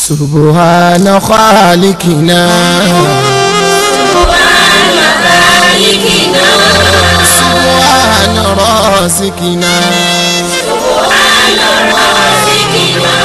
سبحان خالقنا سبحان خالقنا سبحان رازقنا سبحان رازقنا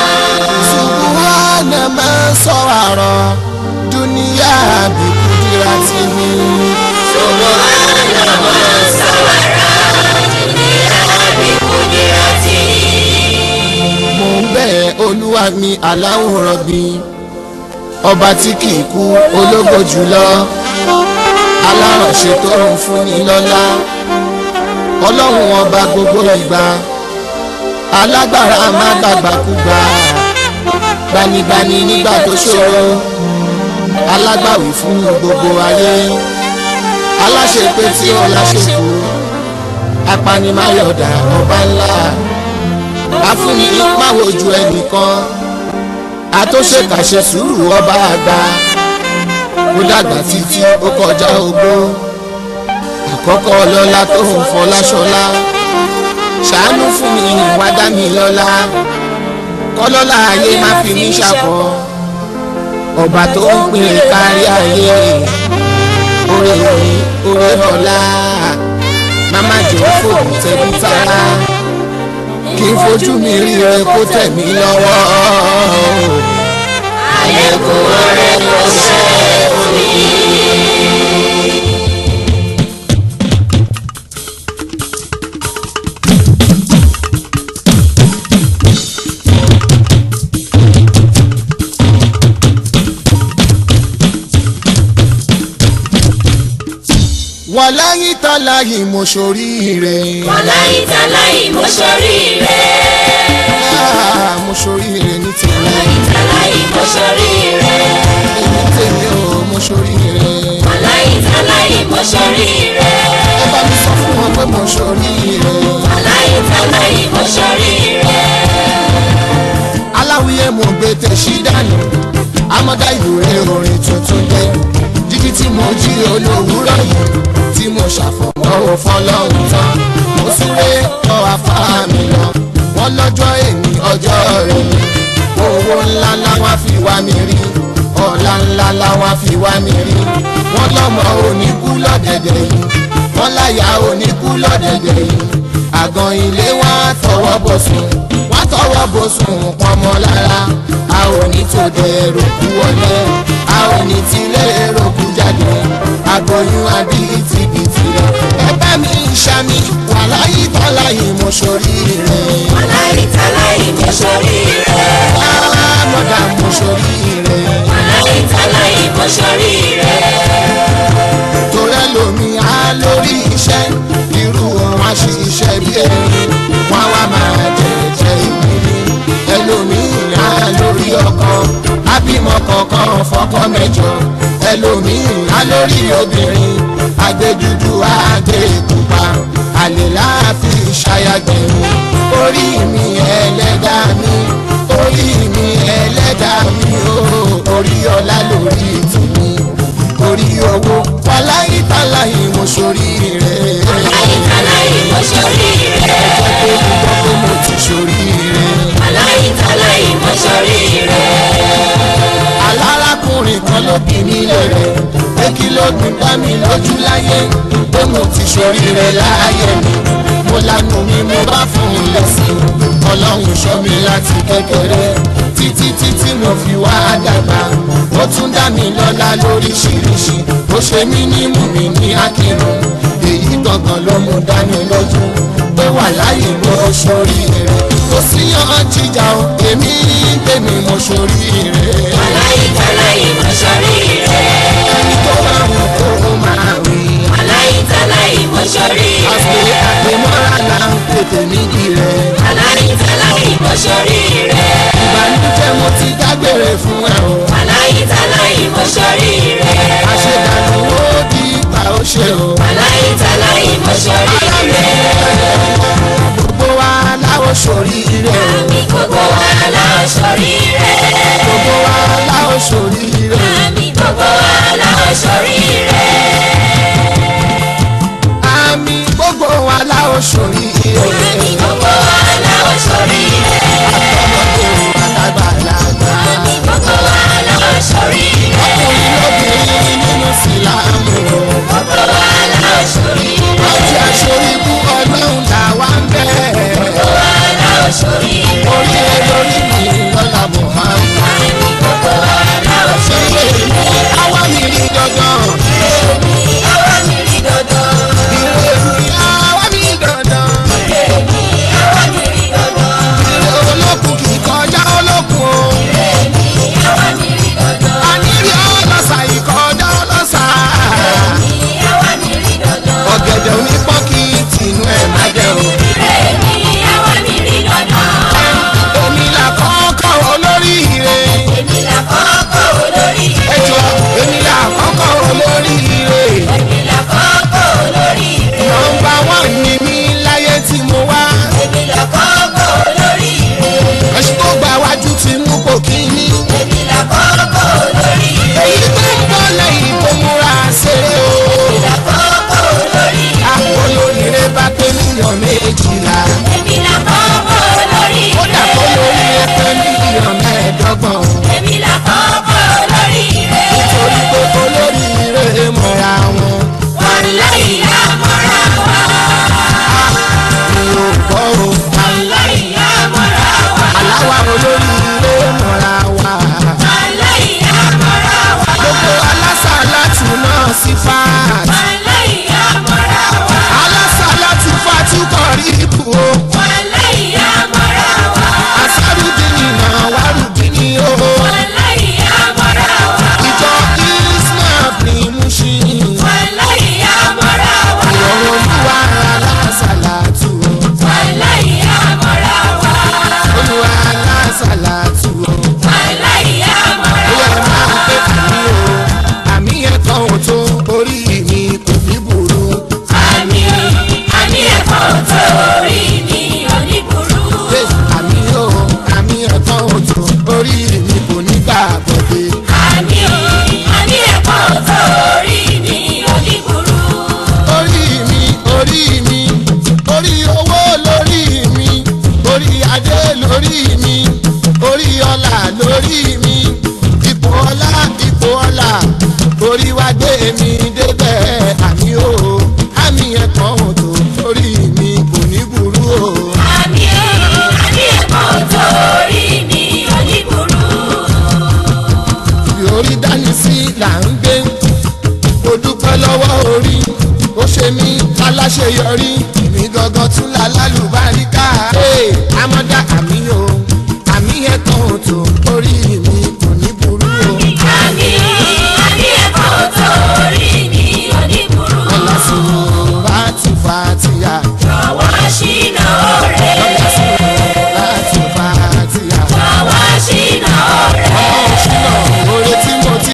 سبحان من صور دنيا بقدرته سبحان من صور الدنيا بقدرته mo ń bẹ̀ olúwa mi aláwòrán bí ọba tí kì í kú ológo jùlọ alárànṣe tó ń fúnni lọ́lá ọlọ́run ọba gbogbo ìgbà alágbára má gbàgbàkúgbà gbanigbani nígbà tó ṣòro alágbàwí fún gbogbo ayé aláṣepé tí ó láṣepò apanimayọ̀dà ọba ńlá afúnni máwojú ẹnìkan àtúnṣekàṣe sùúrù ọba àgbà ó dàgbà títí ó kọjá ogbó àkọ́kọ́ ọlọ́lá tó ń fọláṣọlá ṣàánú fún mi wá dá mi lọ́lá kọ́lọ́lá ayé má fi mí ṣàkọ́ ọba tó ń pín kárí ayé oore orí oore ọ̀la màmá jẹ́ fòun tẹ̀bí tara kí n fojú mi rí ẹ kó tẹ̀ mí lọ́wọ́. àlékún ọrẹ ló ṣe òní. wàláyé tàláyé mo ṣoríire. wàláyé tàláyé mo ṣoríire. Ah, mo ṣoríire ní tèmi wàláyé tàláyé mo ṣoríire. èmi tèmi ò mo ṣoríire. wàláyé tàláyé mo ṣoríire. ẹ bá mi sọ fún wọn pé mo ṣoríire. wàláyé tàláyé mo ṣoríire. aláwìyé mo gbé tẹ̀sí dànù amọ̀dá ìwúre orin tuntun dé jíjí tí mo jí olówùúrọ̀ yìí tí mo ṣàfọ̀mọ́ fọlọ́hún tán mo súré kọ́ afárá mi lọ wọ́n lọ́jọ́ èmi ọjọ́ rẹ̀ mi owó ńlá ńlá wá fi wá mi rí ọ̀la ńlá ńlá wá fi wá mi rí wọ́n lọ́mọ oníkú lọ́dẹ̀dẹ̀ yìí wọ́n láyà oníkú lọ́dẹ̀dẹ̀ yìí àgàn ilé wa tọwọ́ bọ̀ sùn wá tọwọ́ bọ̀ sùn pọnmọ lára a ò ní tòde rògbò wọlé a ò ní tilé rògbò jáde àgbọ̀yún àbí tìbìtì rẹ̀ ẹ bá mi ṣàmì wàláyé tọ́láyé mo ṣoríire wàláyé tàláyé mo ṣoríire. mọ̀dà mo ṣoríire wàláyé tàláyé mo ṣoríire. torẹ́ lomi á lórí iṣẹ́ irú wọn á ṣe iṣẹ́ bí erin wọn wá máa jẹ̀jẹ̀ ìrírí ẹlòmíì á lórí ọkọ ábímọ kọ̀ọ̀kan fọ́kọ mẹ́jọ ẹlòmíì á lórí obìnrin àgbẹ̀dúdú àgbẹ̀ pupa àlè láàfin ṣayàgbẹ̀rún orí mi ẹlẹ́dàá mi orí mi ẹlẹ́dàá mi ó orí ọlá lórí tèmi orí owó wàláyé tàláyé mo ṣoríire. wàláyé tàláyé mo ṣoríire. jẹ́ pé mo gbọ́ pé mo ti ṣoríire. wàláyé tàláyé mo ṣoríire. alárakùnrin kan ló bí mi lèrè pé kí ló dùn dá mi lójú láyé pé mo ti ṣoríire láàyè mi mo lanu mi mo bá fún un lẹ́sìn ọlọ́run ṣọ́ mi láti kékeré títí títí mo fi wá dàgbà ó tún dá mi lọ́lá lóríṣiríṣi ó ṣe mí ní mú mi ní akírun èyí gangan ló mú dání lójú pé wà láyé mo ṣoríire kò síyàn jíjà o èmi tèmi mo ṣoríire wàláyé tàláyé mo ṣoríire. ẹni tó máa wù kó o máa wí. wàláyé tàláyé mo ṣoríire. àpè àpèmọ́ra là ń tètè nídìí rẹ̀. wàláyé tàláyé mo ṣoríire. ìbànújẹ́ mo ti dágbére fún ẹ o. wàláyé tàláyé mo ṣoríire. àṣedànù ó di ipa ó ṣe o. wàláyé tàláyé mo ṣoríire. gbogbo wa láwo ṣoríire o. àmì gbogbo wa la ṣoríire. gbogbo wa láwo ṣoríire o. àmì gbogbo wa la ṣoríire. àmì gbogbo wa láwo ṣoríire o. àmì gbogbo wa la ṣoríire. àtọmọdé àtàgbàlagbà. àmì lásàlátù o. aláìyá mọ́ra ó yẹ máa pé àmì o àmì yẹn kan ò tó orí mi kò ní burú. àmì àmì ẹ̀kọ́ tó orí mi oníburú. Ṣé àmì o àmì yẹn kan ò tó orí mi kò ní gbà bọ̀dé. àmì àmì ẹ̀kọ́ tó orí mi oníburú. orí mi orí mi orí owó lórí mi orí adé lórí mi orí ọlà lórí mi ipò ọlá ipò ọlà orí wa gbé mi débẹ̀ àmì o àmì yẹn kan ò tó orí mi kò ní burú o. àmì àmì ẹ̀kọ́ tó orí mi oníburú. bí orí dání sí là ń gbé mo dúpẹ́ lọ́wọ́ orí ó ṣe mí aláṣeyọrí èmi gangan tún la lálùbá